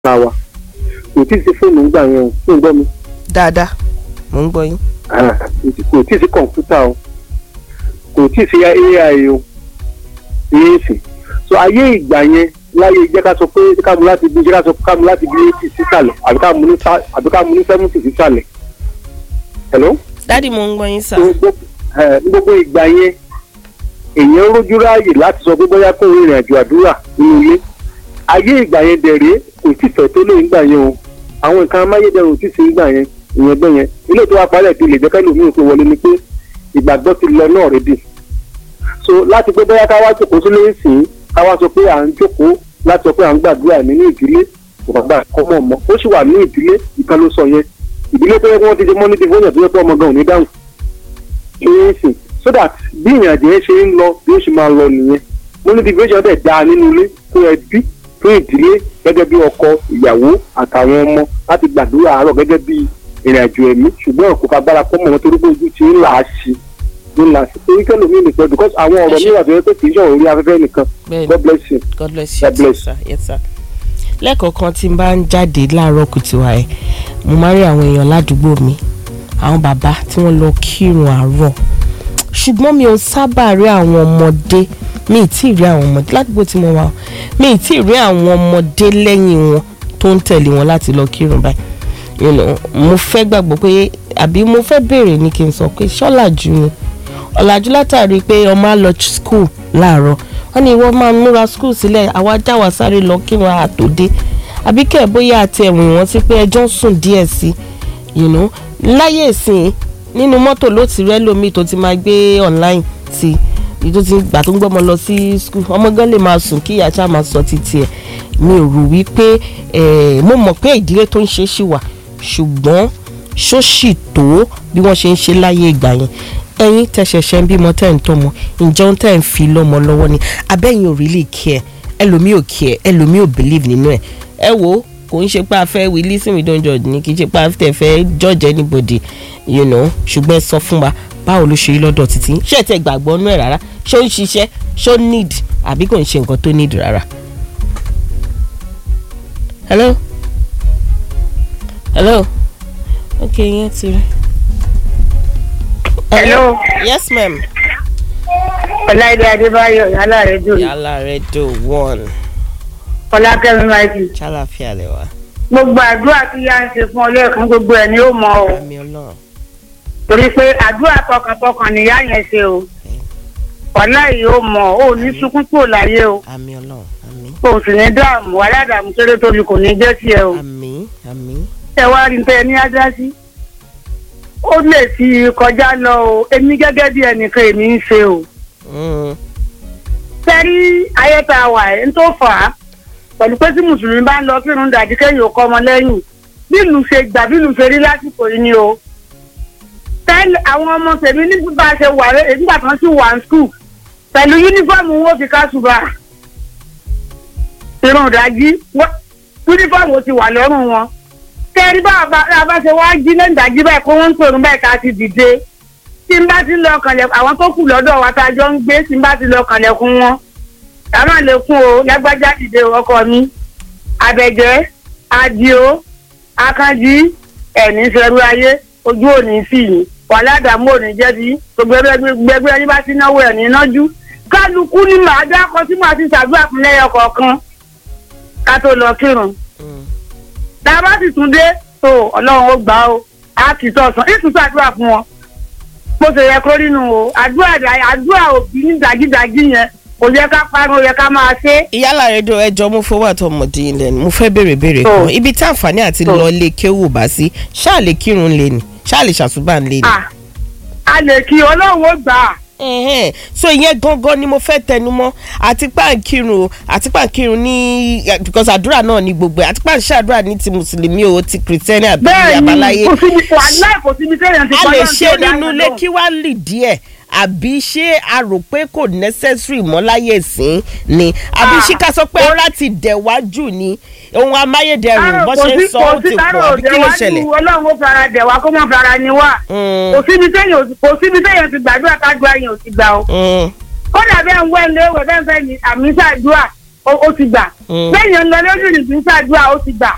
ara wa kò tí ì sí fóònù ńgbà yẹn o fún gbọ́ mi dáadáa mò ń gbọ́ yín. Ah, kò tí ì sí kọ̀ǹpútà o kò tí ì sí ai o ìyẹn sì so ayé ìgbà yẹn láyé jẹ́ ká sọ pé ká mú láti bí jẹ́ ká sọ ká mú láti bí eighty sísàlẹ̀ àbí ká mú ní sa- àbí ká mú ní seventy sísàlẹ̀ hello dádì mò ń gbọ́ yín sà. ní gbogbo ẹ, ní gbogbo ìgbà yẹn èèyàn rójú ráàyè láti sọ pé bóyá kó rìnrìn àjò àdúrà nínú ilé ayé ìgbà yẹn dẹ̀rẹ̀ kò tí fẹ̀ tó lóyún ìgbà yẹn o àwọn nǹkan amáyédẹrùn tí sí ìgbà yẹn ìyẹn bẹ́ẹ̀ yẹn ilé tó wá parẹ́ ti lè jẹ́ kẹ́lò míì tó wọlé ni pé ìgbàgbọ́ ti lọ náà rédì so láti pé bóyá ká wá jókòó sílé ìsìn ká wá sọ pé à ń jókòó láti sọ pé à ń gbàdúrà nínú ìdílé kò bàbá ọmọ ọmọ ó sì wà ní ìdílé ìkan ló sọ yẹn ìdílé tó yẹ kí wọ́n ti ṣe mọ́ ní ti fóyàn tó yẹ kí ọmọ gan ò ní dáhùn ìrìnsìn so that bí ìrìn àjò yẹn ṣe ń lọ bí ó ṣe máa lọ nìyẹn motivation dẹ̀ dáa nínú ilé fún ẹbí fún ìdílé gẹ́gẹ́ bí ọkọ ìyàwó àtàwọn ọmọ láti gbàdúrà àárọ̀ gẹ́gẹ́ bí ìrìn àjò ẹ̀mí ṣùgbọ́n kò fagbára pọ́ mọ́ wọn torí pé ojú ti ń là á sí ń là á sí torí kẹ́lò mí nìkan because àwọn ọ̀rọ̀ mi wà tó yẹ pé kì í ṣọ̀rọ̀ orí afẹ́fẹ́ nìkan bẹ́ẹ̀ni God bless you. god bless you God bless. sir yes sir. lẹ́ẹ̀kọ̀ọ̀kan tí n bá ń jáde láàárọ̀ kùtù àì mo máa ń rí àwọn èèyàn ládùúgbò mi àwọn bàbá tí wọ́n lọ kírun àárọ̀ ṣùgbọ́n mi ò sábà rí àwọn ọmọdé mi ì tí ì rí àwọn ọmọdé ládùúgbò tí mo wà o mi ì tí ì rí àwọn ọmọdé lẹ́yìn wọn tó ń tẹ̀lé wọn láti lọ kírun báyìí you know, mo fẹ́ gbàgbọ́ pé àbí mo fẹ́ béèrè ní kí n sọ pé ṣọ́làjú ni ọ̀làjú látàrí pé ọmọ á lọ school láàárọ̀ wọ́n ní ìwọ máa múra school sílẹ̀ àwa já wa sáré lọ kírun àtòdé àbí kẹ̀ bóyá àti ẹ̀wọ̀n ìwọ̀n sí pé ẹjọ́ ń sùn díẹ̀ sí you know láyé ìsìn nínú mọ́tò ló ti rẹ́ lómi tó ti máa gbé online sí i tó ti gbà tó ń gbọ́mọ lọ sí school ọmọ gan lè máa sùn kí ìyá ṣáà máa sọ títí ẹ̀ mi ò rò wípé eh, mo mọ̀ pé ìdílé tó ń ṣe é ṣì wà ṣùgbọ́n ṣóṣì tó bí wọ́n ṣe ń ṣe láyé ìgbà yẹn ẹ̀yin tẹ̀sẹ̀ṣẹ̀ ń bímọ tẹ̀ ń tọ́mọ ǹjẹ́ ohun tẹ̀ ń fi lọ́mọ lọ́wọ́ ni abẹ́yìn ò really care ẹlòmíì ò care ẹlòmíì ò believe nínú ẹ̀ ẹ wo kò ń ṣe pé a fẹ́ we listen we don't judge ni kì í ṣe pé a tẹ̀ fẹ́ judge anybody you know ṣùgbọ́n ẹ sọ fún wa báwo ló ṣe rí lọ́dọ̀ títí ṣé ẹ tẹ gbàgbọ́ nú ẹ̀ rárá ṣé ó ń ṣiṣẹ́ ṣé ó need àbí kò ń ṣe nǹkan tó need rárá. hello hello okay yẹn ti rí. Hello. yes ma'am. ọláìdé adébáyọ̀ yálà rẹ dùn yàrá rẹ do one ọlákẹ́mi máìkì ṣàlàfíà lẹ wa gbogbo àdúrà tí yá ń ṣe fún ọlẹ́ẹ̀kan gbogbo ẹ̀ ni ó mọ o àmì ọlọ́run torí pé àdúrà tọkàntọkàn nìyá yẹn ṣe o ọ̀la yìí ó mọ o ní sunkún kúrò láyé o àmì ọlọ́run àmì o sì ní dààmú aládàámú kéré tóbi kò ní jẹ́ tiẹ̀ o àmì àmì ẹ wá rí tẹ ní ajá sí ó lè ti kọjá lọ o èmi gẹ́gẹ́ bí ẹnìkan èmi ń ṣe o Mm, sẹ́rí ayé tá a wà ẹ̀ ń tó fà á pẹ̀lú pé tí mùsùlùmí bá ń lọ kírun dàdí kẹ́yìn òkọ́ ọmọ lẹ́yìn bí ìlú ṣe gbà bí ìlú ṣe rí lásìkò yìí ni o. tẹ́lẹ̀ àwọn ọmọ tèmi ní bá a ṣe wà rẹ̀ nígbà tí wọ́n sì wà ní skul pẹ̀lú yúnífọ́ọ̀mù wọn fi ká ṣùgbà irun ìdájí wọ́n- yúnífọ́ọ̀mù ti wà lọ́rùn wọn. kẹ́rí bá a bá ṣe wá jí lẹ́yìn ìdájí báyìí kó wọ́n ń pèrún báyìí ká ti dìde tí n bá ti lọ kànlẹ̀ àwọn tó kù lọ́dọ̀ wa tá a jọ ń gbé tí n bá ti lọ kànlẹ̀kùn wọn táwọn lè kún o lágbájá dìde o, ọkọ mi àbẹ̀jẹ́ adio akanji ẹ̀ní sẹ́rú ayé ojú òní sí yìí wàhálà àdàmú òní jẹ́bi gbogbo ẹgbẹ́ ẹni bá ti náwó ẹ̀ní nájú kálukú ni màá dákọ tí màá ti ṣàdúrà fún lẹ́yọ kọ̀ọ̀kan ká tó lọ kírun mm. tá a bá sì tún dé tó ọlọ́run ó gbà ó á kì í tọ̀sán ìtúnṣe àdúrà fún wọn bó ṣe yẹ kó nínú o àdúrà àdúrà òbí ní dàgídàgí yẹn kò yẹ ká parun ó yẹ ká máa ṣe é. ìyálà rẹ do ẹjọ mo fowó àtọmọdé yín lẹ́nu mo fẹ́ béèrè béèrè Oh. kan ibi tí àǹfààní àti Oh. lọ lè kéwù bá sí ṣáà lè kírun lé ni ṣáà lè ṣàtúbà lé ni. à a lè kí ọlọ́run ó gbà á. Ẹhẹ́n. so ìyẹn gangan ni mo fẹ́ tẹnumọ́ àti pàǹkìrun o àti pàǹkìrun ní because àdúrà náà ní gbogbo ẹ̀ àti pàǹṣàdúrà ní ti mùsùlùmí o ti kìrìtẹ́nì àbí bẹ́ẹ̀ àbáláyé ni kò síbi wàhálà kò síbi téèyàn ti a kọ́ lè lọ́run tí ṣe ó dá nínú yàn ilé lóhùn. kí wàá lì díẹ̀ àbí ṣé a rò pé kò necessary mọ́ láyé ìsín ni àbí Ah. ṣé ká sọ pé ọlá ti dẹ̀ wájú ni ohun amáyédẹrùn Kárò bó kò ṣe ń sí sọ kò ó sí ti kárò pọ̀ àbí kí ló òde ṣẹlẹ̀. wájú ọlọ́run ó fara dẹ̀ wá kó mọ̀ fara ni wá. Mm, kò síbi téèyàn kò síbi téèyàn ti gbàdúrà kájúà yẹn ò ti gbà o. mm, kódà bẹ́ẹ̀ ń wẹ́ ilé ìwé bẹ́ẹ̀ fẹ́ ni àmì ṣàdúrà ó ó ti gbà. Mm. bẹ́ẹ̀ yẹn ń lọ lójú ìrìnsì ṣàdúrà ó ti gbà.